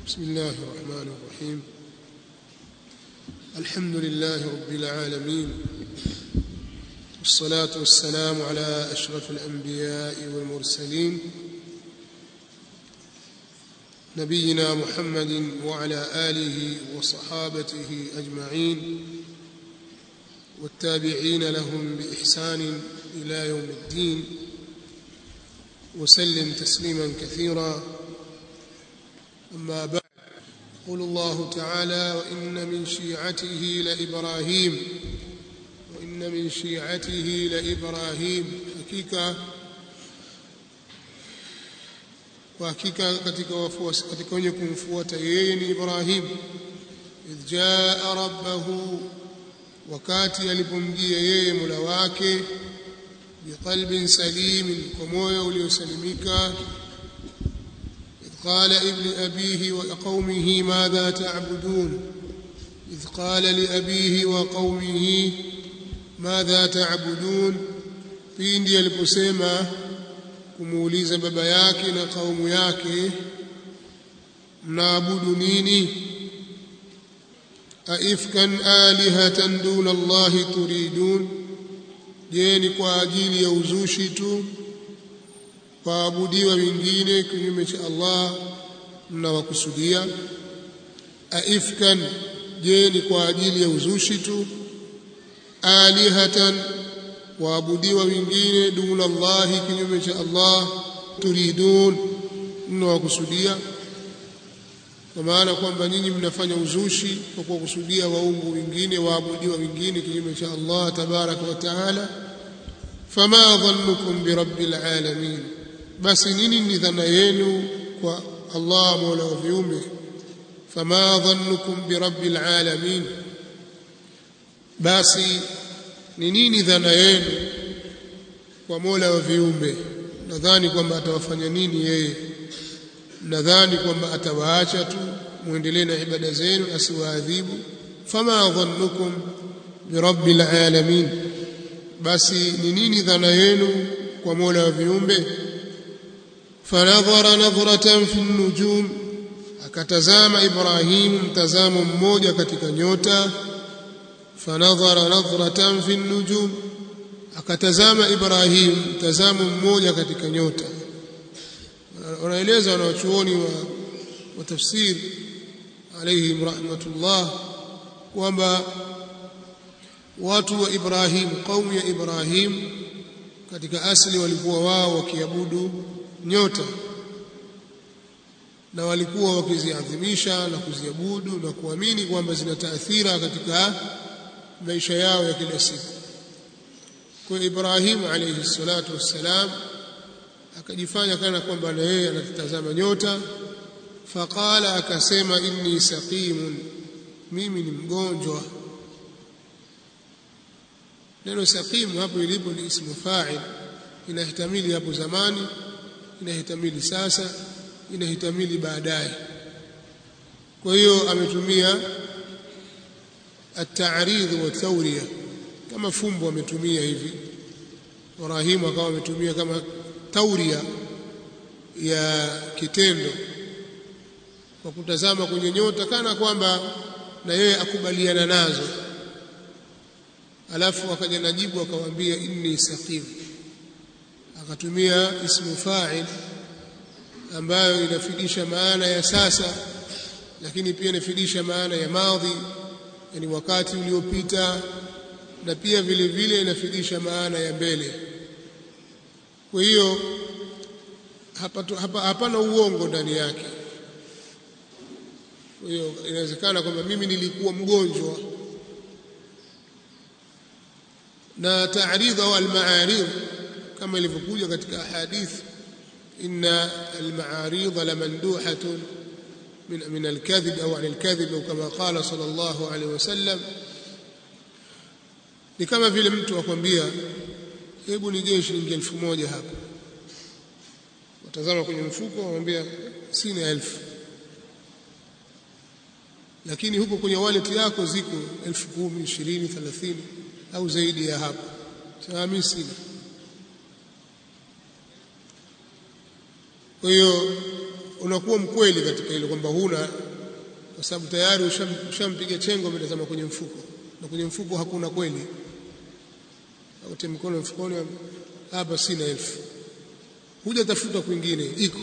بسم الله الرحمن الرحيم الحمد لله رب العالمين والصلاة والسلام على أشرف الأنبياء والمرسلين نبينا محمد وعلى آله وصحابته أجمعين والتابعين لهم بإحسان إلى يوم الدين وسلم تسليما كثيرا أما بعد يقول الله تعالى وإن من شيعته لإبراهيم وإن من شيعته لإبراهيم حقيقة kwa hakika katika wafuasi katika wenye kumfuata yeye ni Ibrahim idh jaa rabbahu wakati alipomjia yeye Mola wake biqalbin salimin kwa moyo uliosalimika إذ قال ابن أبيه وقومه ماذا تعبدون إذ قال لأبيه وقومه ماذا تعبدون pindi aliposema kumuuliza baba yake na kaumu yake mnaabudu nini aifkan alihatan duna Allahi turidun je ni kwa ajili ya uzushi tu waabudiwa wengine kinyume cha Allah mnawakusudia aifkan je ni kwa ajili ya uzushi tu alihatan waabudiwa wengine duna Allahi kinyume cha Allah turidun mnawakusudia kwa maana kwamba nyinyi mnafanya uzushi kwa kuwakusudia waungu wengine waabudiwa wengine kinyume cha Allah tabaraka wa taala fama dhannukum birabbil alamin basi nini ni dhana yenu kwa Allah mola wa viumbe fama dhannukum birabbil alamin basi ni nini dhana yenu kwa mola wa viumbe nadhani kwamba atawafanya nini yeye nadhani kwamba atawaacha tu muendelee na ibada zenu asiwaadhibu fama dhannukum birabbil alamin basi ni nini dhana yenu kwa mola wa viumbe fanadhara nadhratan fi nujum akatazama ibrahim mtazamo mmoja katika nyota fanadhara nadhratan fi nujum akatazama ibrahim mtazamo mmoja katika nyota wanaeleza wanawachuoni wa, wa tafsir alayhim rahmatullah kwamba watu wa Ibrahim kaumu ya Ibrahim katika asili walikuwa wao wakiabudu nyota na walikuwa wakiziadhimisha na kuziabudu na kuamini kwamba zina taathira katika maisha yao ya kila siku kwa Ibrahim alayhi salatu wassalam akajifanya kana kwamba na yeye anatazama nyota faqala akasema inni saqimun mimi ni mgonjwa neno saqimu hapo ilipo ni ismu fa'il inahitamili hapo zamani inahitamili sasa inahitamili baadaye kwa hiyo ametumia at-ta'rid wa tawriya kama fumbo ametumia hivi Ibrahim akawa ametumia kama tauria ya kitendo kwa kutazama kwenye nyota kana kwamba na yeye akubaliana nazo alafu akaja najibu akamwambia inni saqim akatumia ismu fa'il ambayo inafidisha maana ya sasa lakini pia inafidisha maana ya madhi yani wakati uliopita na pia vile vile inafidisha maana ya mbele kwa hiyo hapana hapa, hapa uongo ndani yake kwa hiyo inawezekana kwamba mimi nilikuwa mgonjwa na ta'ridha au al-ma'arid kama ilivyokuja katika hadith inna al-ma'arid lamanduhatun min min al-kadhib au 'an al-kadhib au kama qala sallallahu alayhi wasallam ni kama vile mtu akwambia hebu nigee shilingi elfu moja hapa watazama kwenye mfuko wamwambia sina elfu lakini huko kwenye wallet yako ziko elfu kumi ishirini thelathini au zaidi ya hapo sasa mimi sina kwa hiyo unakuwa mkweli katika ile kwamba huna kwa sababu tayari ushampiga chengo umetazama kwenye mfuko na kwenye mfuko hakuna kweli au mkono mfukoni hapa sina elfu huja tafuta kwingine iko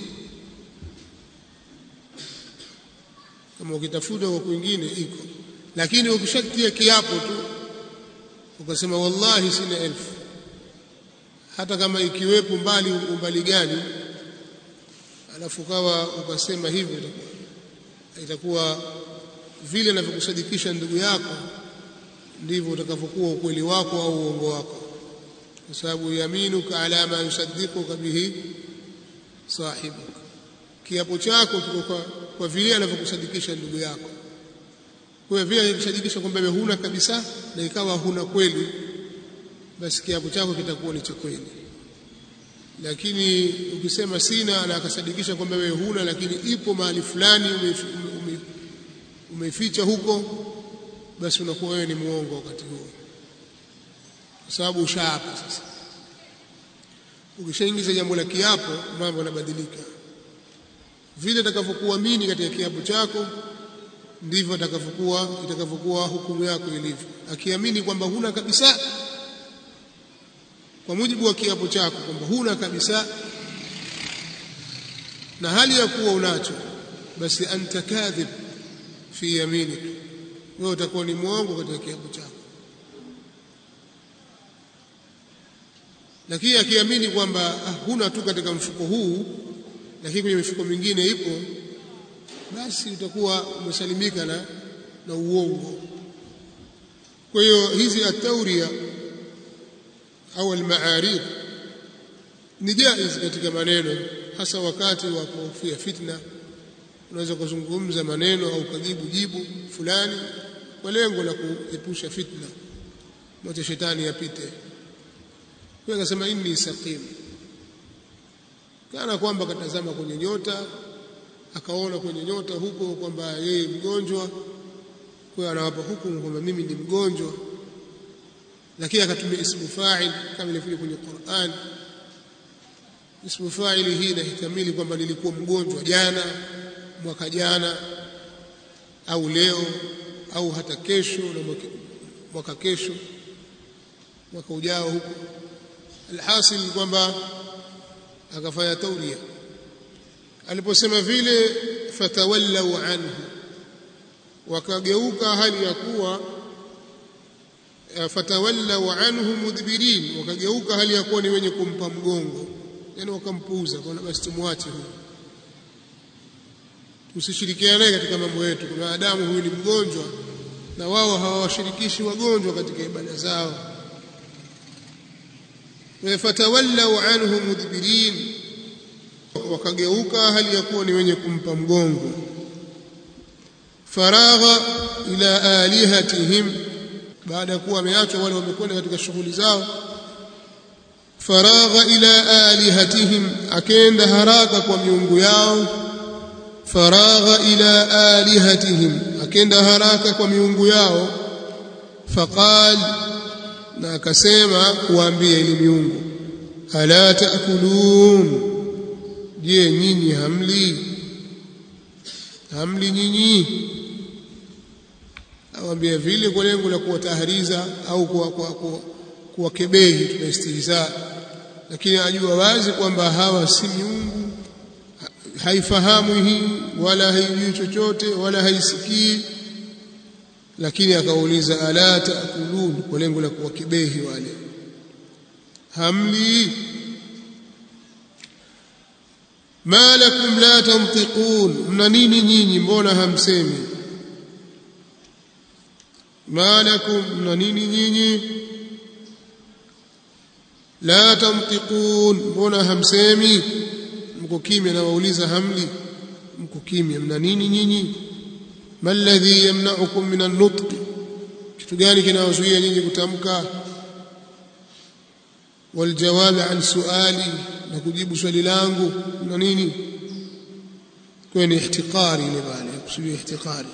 kama ukitafuta kwa kwingine iko lakini ukishatia kiapo tu ukasema wallahi sina elfu hata kama ikiwepo mbali umbali gani alafu kawa ukasema hivyo itakuwa vile anavyokusadikisha ndugu yako ndivyo utakavyokuwa ukweli wako au uongo wako kwa sababu yaminuka ala ma yusaddiquka bihi sahibuka kiapo chako kiko kwa, kwa vile anavyokusadikisha ndugu yako kwa vile anakusadikisha kwamba wewe huna kabisa na ikawa huna kweli basi kiapo chako kitakuwa ni cha kweli lakini ukisema sina na akasadikisha kwamba wewe huna lakini ipo mahali fulani umeificha huko basi unakuwa wewe ni muongo wakati huo kwa sababu ushaapa sasa ukishaingiza jambo la kiapo mambo yanabadilika vile utakavyokuamini katika kiapo chako ndivyo atakavyokuwa itakavyokuwa hukumu yako ilivyo akiamini kwamba huna kabisa kwa mujibu wa kiapo chako kwamba huna kabisa na hali ya kuwa unacho basi anta kadhib fi yaminik wewe utakuwa ni mwongo katika kiapo chako lakini akiamini kwamba ah, huna tu katika mfuko huu lakini kwenye mifuko mingine ipo basi utakuwa umesalimika na, na uongo kwa hiyo hizi atauria au almaarid ni jaiz katika maneno hasa wakati wa kuhofia fitna unaweza kuzungumza maneno au kujibu jibu fulani kwa lengo la kuepusha fitna mwache shetani yapite kwa akasema inni saqim kana kwamba katazama kwenye nyota akaona kwenye nyota huko kwamba yeye mgonjwa kwa anawapa hukumu kwamba mimi ni mgonjwa lakini akatumia ismu fa'il kama ilivyo kwenye Qur'an ismu fa'il hii inahitamili kwamba nilikuwa mgonjwa jana mwaka jana au leo au hata kesho na mwaka, mwaka kesho mwaka ujao huko alhasil kwamba akafanya tauria aliposema vile fatawallau anhu wakageuka hali ya kuwa fatawallau anhu mudbirin wakageuka hali ya kuwa ni wenye kumpa mgongo yani wakampuuza kwa basi tumwache huyu tusishirikiane naye katika mambo yetu kuna adamu huyu ni mgonjwa na wao hawawashirikishi wagonjwa katika ibada zao fatawallau anhu mudbirin wakageuka hali ya kuwa ni wenye kumpa mgongo faragha ila alihatihim baada ya kuwa wameachwa wale wamekwenda katika shughuli zao faragha ila alihatihim akenda haraka kwa miungu yao faragha ila alihatihim akenda haraka kwa miungu yao faqal na akasema kuambia ili miungu ala taakulun je nyinyi hamli hamli nyinyi awambia vile kwa lengo la kuwatahariza au kuwakebehi tunaistihza lakini ajua wazi kwamba hawa si miungu haifahamu hii wala haijui chochote wala haisikii lakini akauliza ala taakulun kwa lengo la kuwakebehi wale hamli ma lakum la tantiqun mna nini nyinyi mbona hamsemi ma lakum mna nini nyinyi la tantiqun mbona hamsemi mko kimya na wauliza hamli mko kimya mna nini nyinyi ma alladhi yamna'ukum min an-nutq kitu gani kinawazuia nyinyi kutamka والجواب عن سؤالي نكجيب swali langu na nini kwenye ihtiqari ile bali kusudi ihtiqari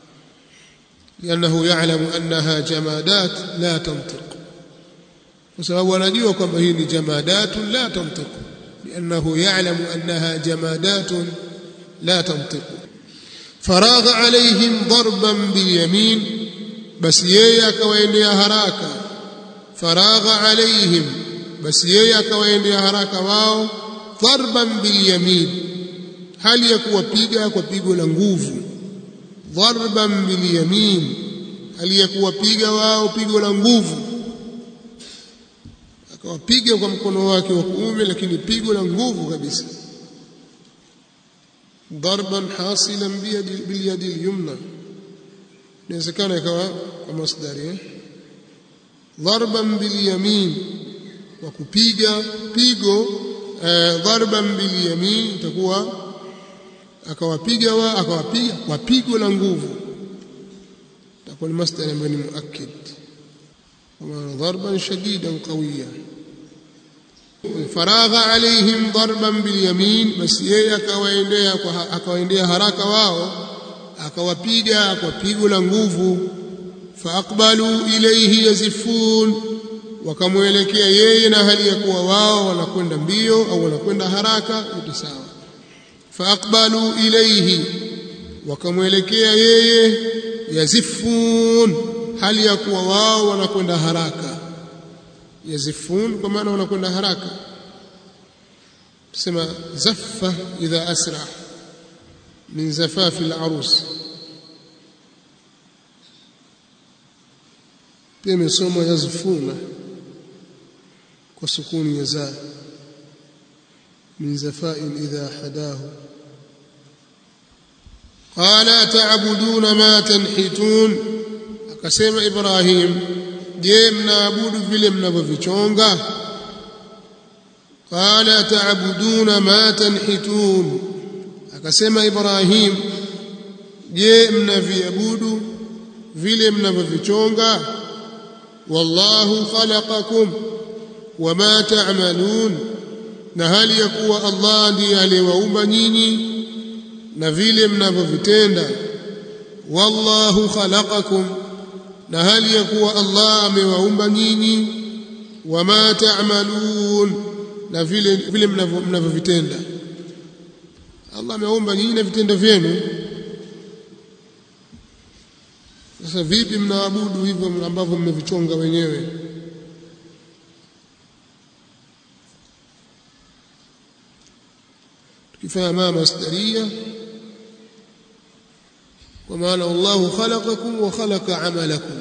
لانه يعلم انها جمادات لا تنطق وسبب anajua kwamba hii ni jamadat la tantiq لانه يعلم انها جمادات la tantiqu faragha alaihim darban bilyamin basi yeye akawaendea haraka faragha alaihim basi yeye akawaendea haraka wao darban bilyamin hali ya kuwapiga kwa pigo la nguvu darban bilyamin hali ya kuwapiga wao pigo la nguvu akawapiga kwa mkono wake wa kuume lakini pigo la nguvu kabisa darban hasilan bilyadi lyumna inawezekana ikawa kwa masdari eh? darban bilyamin wa kupiga pigo eh, darban bilyamin itakuwa akawapiga wa akawapiga kwa pigo la nguvu itakuwa ni masdari ambayo ni muakkid kama darban shadidan qawiya faragha alaihim darban bilyamin basi yeye akawaendea akawaendea haraka wao akawapiga kwa pigo la nguvu faaqbalu ilayhi yazifun wakamwelekea yeye na hali ya kuwa wao wanakwenda mbio au wanakwenda haraka yote sawa faaqbalu ilayhi wakamwelekea yeye yazifun hali ya kuwa wao wanakwenda haraka yazifun kwa maana wanakwenda haraka tusema zaffa idha asra min zafafi al-arus pia imesomwa yazfuna kwa sukuni ya za min zafain idha hadahu qala ta'buduna ma tanhitun akasema ibrahim je mnaabudu vile mnavyovichonga qala ta'buduna ma tanhitun akasema ibrahim je mnaviabudu vile mnavyovichonga wallahu khalaqakum wama ta'malun na hali ya kuwa Allah ndiye aliyewaumba nyinyi na vile mnavyovitenda wallahu khalaqakum na hali ya kuwa Allah amewaumba nyinyi wama ta'malun na vile vile mnavyovitenda Allah ameumba nyinyi na vitendo vyenu sasa vipi mnaabudu hivyo ambavyo mmevichonga wenyewe tukifanya maa masdaria kwa maana wallahu khalaqakum wa khalaqa amalakum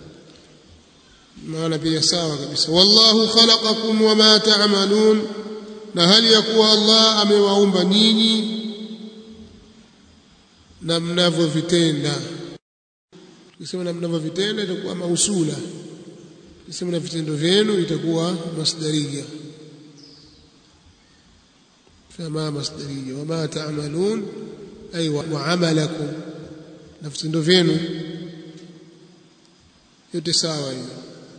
maana pia sawa kabisa wallahu khalaqakum wama ta'malun na hali ya kuwa Allah amewaumba nyinyi na mnavyovitenda tukisema na mnavyovitenda itakuwa mausula tukisema na vitendo vyenu itakuwa masdaria fama masdaria wama ta'malun ay wa amalakum na vitendo vyenu yote sawa hiyo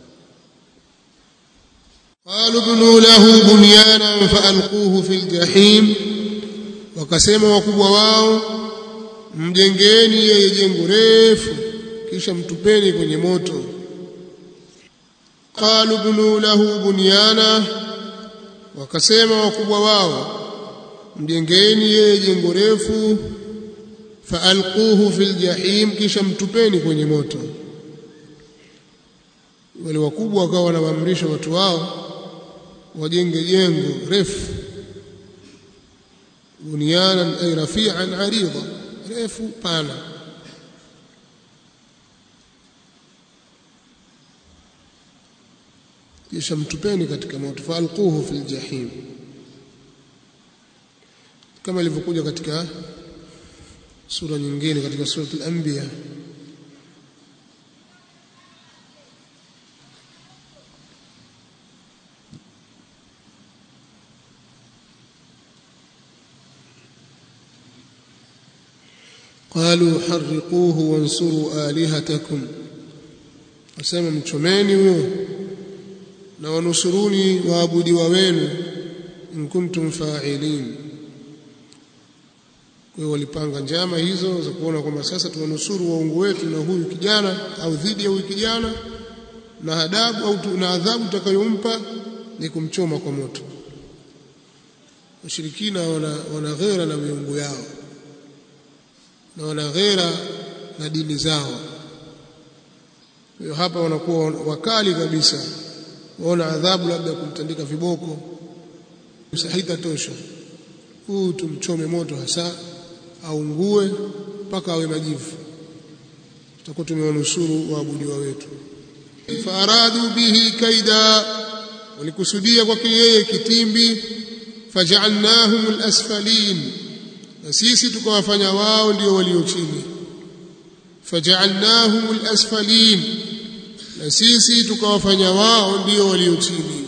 قالوا ابنوا له بنيانا فألقوه في الجحيم wakasema wakubwa wao mjengeni yeye jengo refu kisha mtupeni kwenye moto qalu bunu lahu bunyana wakasema wakubwa wao mjengeni yeye jengo refu faalquhu fil jahim kisha mtupeni kwenye moto wale wakubwa wakawa wanawaamrisha watu wao wajenge jengo refu bunyanan ay rafi'an arida refu pana kisha mtupeni katika moto faalquhu fil jahim kama ilivyokuja katika sura nyingine katika sura al-anbiya قالوا حرقوه وانصروا آلهتكم wasema mchomeni huyo na wanusuruni waabudiwa wenu in kuntum fa'ilin kwa hiyo walipanga njama hizo za kuona kwamba sasa tuwanusuru waungu wetu na huyu kijana au dhidi ya huyu kijana na adabu au na adhabu tutakayompa ni kumchoma kwa moto washirikina wana, wana ghera na miungu yao na wana ghera na dini zao hiyo hapa wanakuwa wakali kabisa waona adhabu labda kumtandika viboko haitatosha huu tumchome moto hasa aungue mpaka awe majivu tutakuwa tumewanusuru waabudiwa wetu faaradu bihi kaida walikusudia kwake yeye kitimbi fajaalnahum alasfalin na sisi tukawafanya wao ndio walio chini fajaalnahum alasfalin na sisi tukawafanya wao ndio walio chini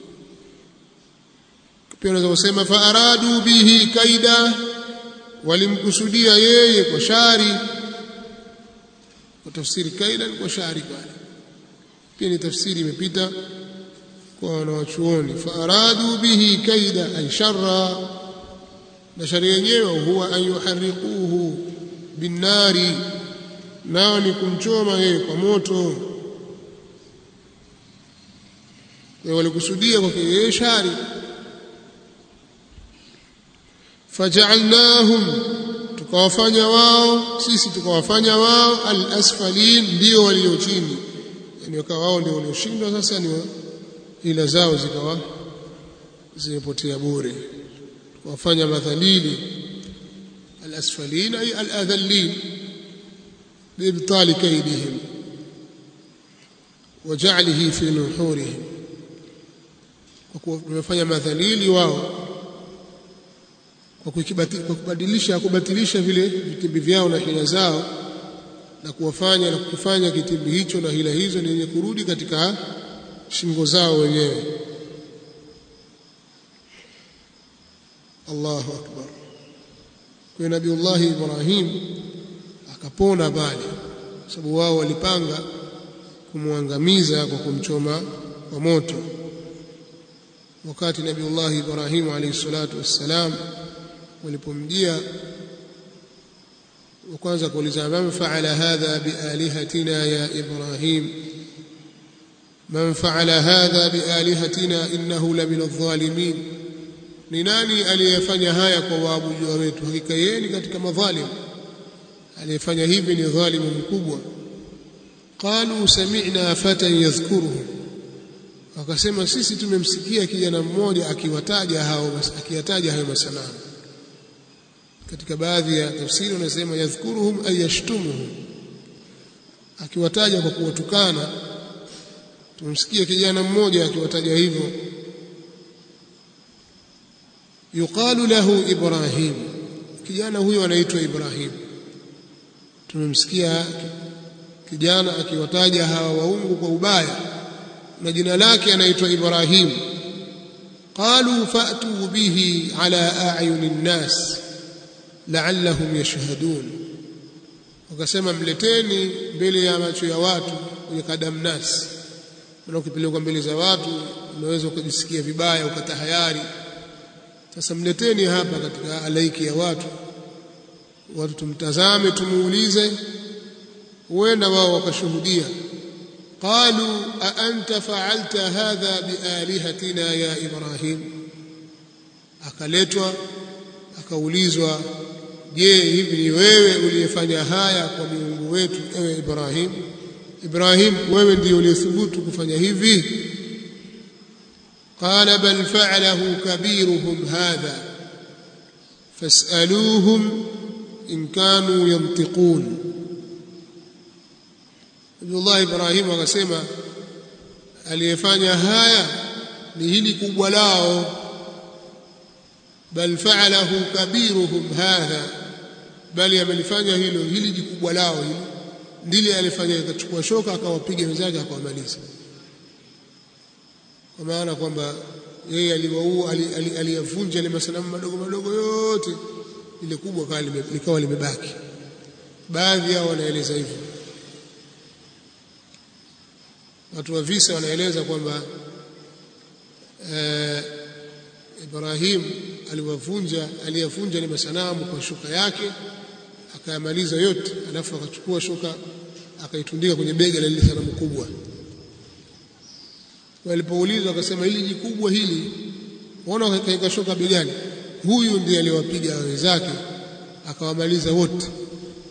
pia unaweza kusema faaradu bihi kaida walimkusudia yeye kwa shari kwa tafsiri kaida ni kwa shari pale pia ni tafsiri imepita kwa wanawachuoni faaradu bihi kaida ay sharra na shari yenyewe huwa an yuharriquhu binnari nao ni kumchoma yeye kwa moto walikusudia kwake yeye shari fajaalnahum tukawafanya wao sisi tukawafanya wao alasfalin ndio walio chini yani wakawa wao ndio walioshindwa sasa ni ila zao zikawa zimepotea bure tukawafanya madhalili alasfalin ay aladhallin biibtali kaidihim wajalihi fi nuhurihim kwa kuwafanya madhalili wao kwa kubadilisha kubatilisha vile vitimbi vyao na hila zao na kuwafanya na kukifanya kitimbi hicho na hila hizo ni yenye kurudi katika shingo zao wenyewe Allahu akbar kwa Nabiullah Ibrahim akapona pale sababu wao walipanga kumwangamiza kwa kumchoma kwa moto wakati Nabiullah Ibrahim alayhi salatu wassalam walipomjia wa kwanza kuuliza man faala hadha bialihatina ya Ibrahim man faala hadha bialihatina innahu la min adh-dhalimin ni nani aliyefanya haya kwa waabudu wetu hakika yeye ni katika madhalim aliyefanya hivi ni dhalimu mkubwa qalu sami'na fatan yadhkuruhu wakasema sisi tumemsikia kijana mmoja akiwataja hao akiyataja hayo masanamu katika baadhi ya tafsiri wanasema yadhkuruhum ay yashtumuhum akiwataja kwa kuwatukana tumsikia kijana mmoja akiwataja hivyo yuqalu lahu ibrahim kijana huyo anaitwa ibrahim tumemsikia kijana akiwataja hawa waungu kwa ubaya na jina lake anaitwa ibrahim qalu fa'tu bihi ala a'yuni nnas la'allahum yashhadun wakasema mleteni mbele ya macho ya watu kwenye kadamnas na ukipelekwa mbele za watu unaweza ukajisikia vibaya ukatahayari sasa mleteni hapa katika alaiki ya watu watu tumtazame tumuulize huenda wao wakashuhudia qalu a anta fa'alta hadha bialihatina ya ibrahim akaletwa akaulizwa je hivi ni wewe uliyefanya haya kwa miungu wetu ewe Ibrahim Ibrahim wewe ndiye uliyethubutu kufanya hivi qala bal fa'alahu kabiruhum hadha fas'aluhum in kanu yantiqun Abdullah Ibrahim akasema aliyefanya haya ni hili kubwa lao bal fa'alahu kabiruhum hadha bali amelifanya hilo hili jikubwa lao hili ndile alifanya akachukua shoka akawapiga wenzake akawamaliza kwa maana kwamba yeye aliwaua aliyavunja ile masanamu madogo madogo yote ile kubwa likawa limebaki baadhi yao wanaeleza hivyo watu wa visa wanaeleza kwamba eh, Ibrahim aliwavunja aliyavunja ile masanamu kwa shuka yake akayamaliza yote alafu akachukua shuka akaitundika kwenye bega la lile sanamu kubwa walipoulizwa akasema hili jikubwa hili waona kaika shuka begani huyu ndiye aliwapiga wenzake akawamaliza wote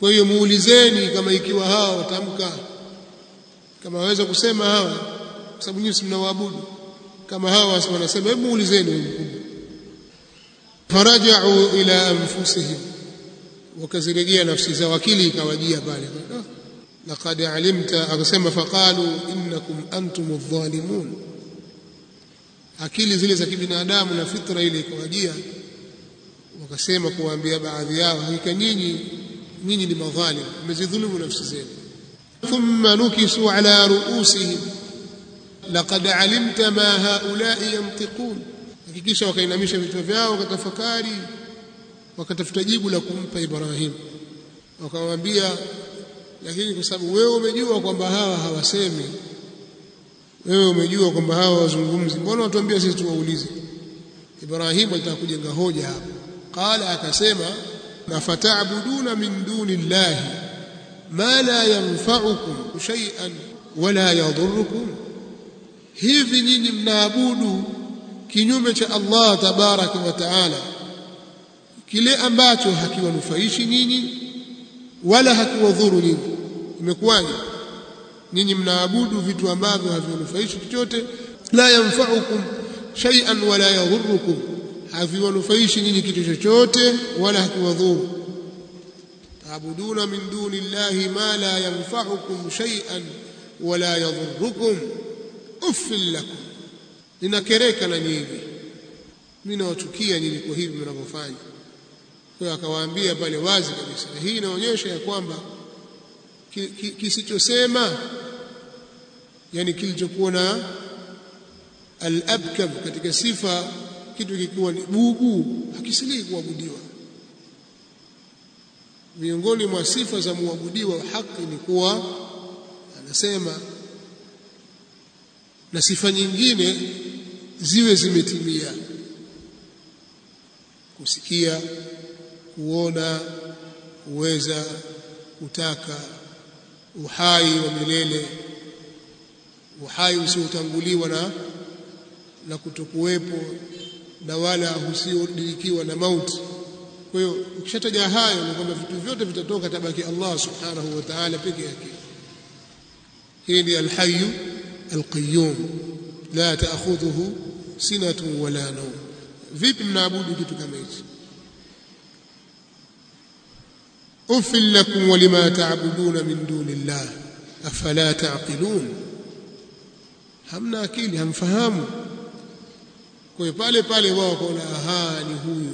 kwa hiyo muulizeni kama ikiwa hawa watamka kama waweza kusema hawa kwa sababu nyinyi mnawaabudu kama hawa wanasema hebu muulizeni mkubwa farajau ila anfusihim wakazirejea nafsi zao akili ikawajia pale laqad alimta akasema faqalu innakum antum adh-dhalimun akili zile za kibinadamu na fitra ile ikawajia wakasema kuwaambia baadhi yao hakika nyinyi nyinyi ni madhalim mmezidhulumu nafsi zenu thumma nukisu ala ruusihim laqad alimta ma haulai yantiqun hakikisha wakainamisha vichwa vyao wakatafakari wakatafuta jibu la kumpa Ibrahim wakamwambia lakini kwa sababu wewe umejua kwamba hawa hawasemi wewe umejua kwamba hawa wazungumzi mbona watuambia sisi tuwaulize Ibrahim alitaka kujenga hoja hapo qala akasema afata'buduna min duni llahi ma la yanfa'ukum shay'an wala yadhurrukum hivi nyinyi mnaabudu kinyume cha Allah tabaraka wa taala kile ambacho hakiwanufaishi nyinyi wala hakiwadhuru nyinyi imekuwaje nyinyi mnaabudu vitu ambavyo haviwanufaishi chochote la yanfa'ukum shay'an wala yadhurrukum haviwanufaishi nyinyi kitu chochote wala hakiwadhuru taabuduna min duni llahi ma la yanfa'ukum shay'an wala yadhurrukum uffil lakum ninakereka na nyinyi mimi nawachukia nyinyi kwa hivi mnavyofanya kwa hiyo akawaambia pale wazi kabisa na hii inaonyesha ya kwamba kisichosema yani kilichokuwa na al-abkam katika sifa kitu kikiwa ni bubu hakisilii kuabudiwa miongoni mwa sifa za muabudiwa wa haki ni kuwa anasema na sifa nyingine ziwe zimetimia kusikia kuona kuweza kutaka uhai wa milele uhai usiotanguliwa na na kutokuwepo na wala usiodirikiwa na mauti kwa hiyo ukishataja hayo ni kwamba vitu vyote vitatoka tabaki Allah subhanahu wa ta'ala peke yake hii ni alhayyu alqayyum la ta'khudhuhu sinatun wala nawm vipi mnaabudu kitu kama hichi ufil lakum walima ta'buduna min dunillah afala ta'qilun hamna akili hamfahamu kwa hiyo pale pale wao wakaona aha ni huyu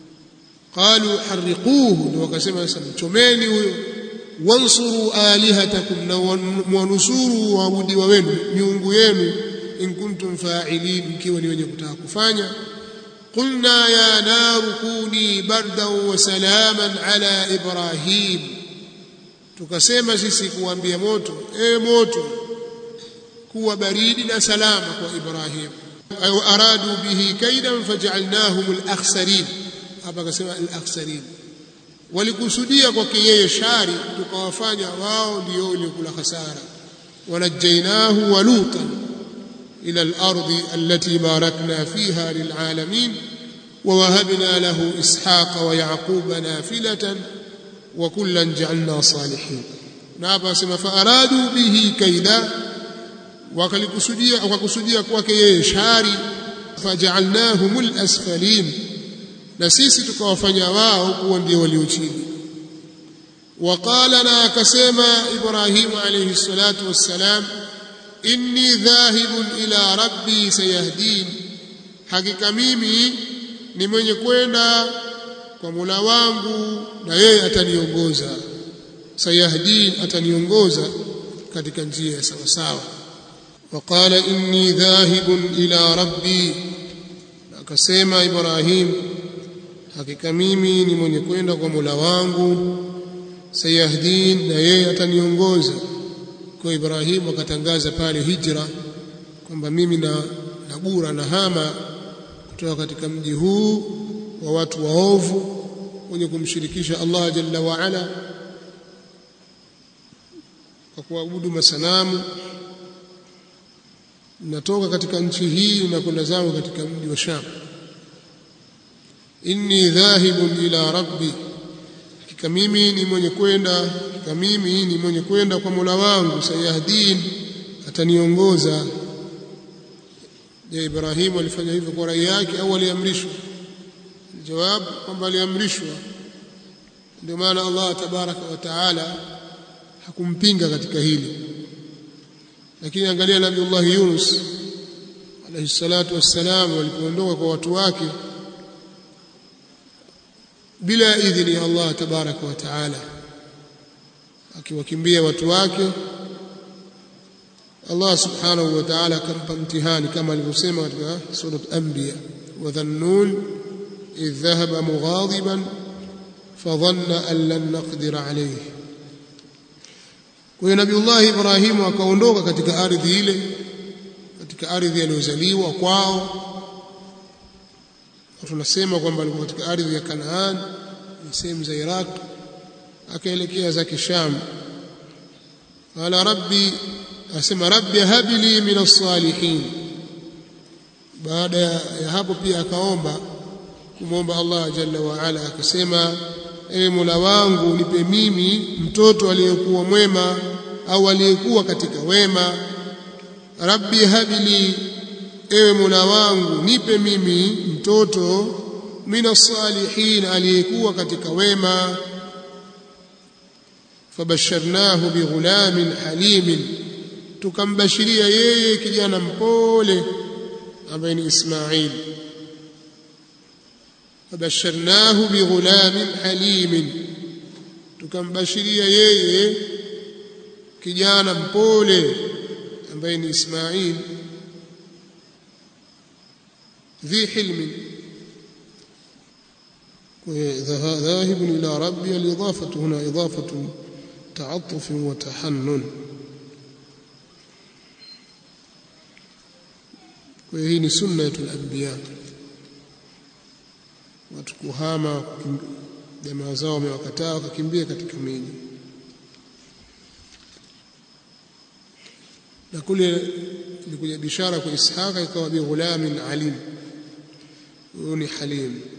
qalu harriquhu ndio wakasema sasa mchomeni huyo wansuru alihatakum na mwanusuru waabudiwa wenu miungu yenu in kuntum fa'ilin mkiwa ni wenye kutaka kufanya قلنا يا نار كوني بردا وسلاما على إبراهيم tukasema sisi kuambia moto e moto kuwa baridi na salama kwa Ibrahim au aradu bihi kaidan faj'alnahum al-akhsarin hapa akasema al-akhsarin walikusudia kwake yeye shari tukawafanya wao ndio waliokula hasara wanajainahu wa lutan إلى الأرض التي باركنا فيها للعالمين ووهبنا له إسحاق ويعقوب نافلة وكلا جعلنا صالحين نابا سما فأرادوا به كيدا وكلكسديا وكسديا kwake yeye shari faj'alnahum al-asfalin na sisi tukawafanya wao kuwa ndio walio chini وقال na akasema Ibrahim alayhi salatu wassalam inni dhahibun ila rabbi sayahdin hakika mimi ni mwenye kwenda kwa Mola wangu na yeye ataniongoza sayahdin ataniongoza katika njia ya sawa sawa وقال inni dhahibun ila rabbi akasema Ibrahim hakika mimi ni mwenye kwenda kwa Mola wangu sayahdin na yeye ataniongoza kwa Ibrahim akatangaza pale hijra kwamba mimi na nagura na hama kutoka katika mji huu wa watu waovu wenye kumshirikisha Allah jalla wa ala kwa kuabudu masanamu natoka katika nchi hii na kwenda zangu katika mji wa Sham inni dhahibun ila rabbi hakika mimi ni mwenye kwenda hakika mimi ni mwenye kwenda kwa Mola wangu sayahdin ataniongoza je Ibrahim alifanya hivyo kwa rai yake au aliamrishwa jawab kwamba aliamrishwa ndio maana Allah tabaraka wa taala hakumpinga katika hili lakini angalia Nabiullah Yunus alayhi salatu wassalam walipoondoka kwa watu wake bila idhini ya Allah tabaraka wa taala akiwakimbia watu wake Allah subhanahu wa ta'ala akampa mtihani kama alivyosema katika surat Anbiya wa dhannun idh dhahaba mughadiban fadhanna an lan naqdir alayhi kwa hiyo Nabiullah Ibrahim akaondoka katika ardhi ile katika ardhi aliyozaliwa kwao tunasema kwamba alikuwa katika ardhi ya Kanaan ni sehemu za Iraq akaelekea zake Sham qala rabbi asema rabbi habli min as-salihin baada ya hapo pia akaomba kumwomba Allah jalla wa ala akasema ewe Mola wangu nipe mimi mtoto aliyekuwa mwema au aliyekuwa katika wema rabbi habli ewe Mola wangu nipe mimi mtoto mina salihin aliyekuwa katika wema fabasharnahu bighulamin halimin tukambashiria yeye kijana mpole ambaye ni Ismail fabasharnahu bighulamin halimin tukambashiria yeye kijana mpole ambaye ni Ismail ذي حلم ذاهب إلى ربي الإضافة هنا إضافة تعطف وتحنن وهي ni sunnatul anbiya watu kuhama jamaa zao wamewakataa wakakimbia katika miji na kule ilikuja bishara kwa Ishaqa ikawa bi ghulamin alim huyo ni halim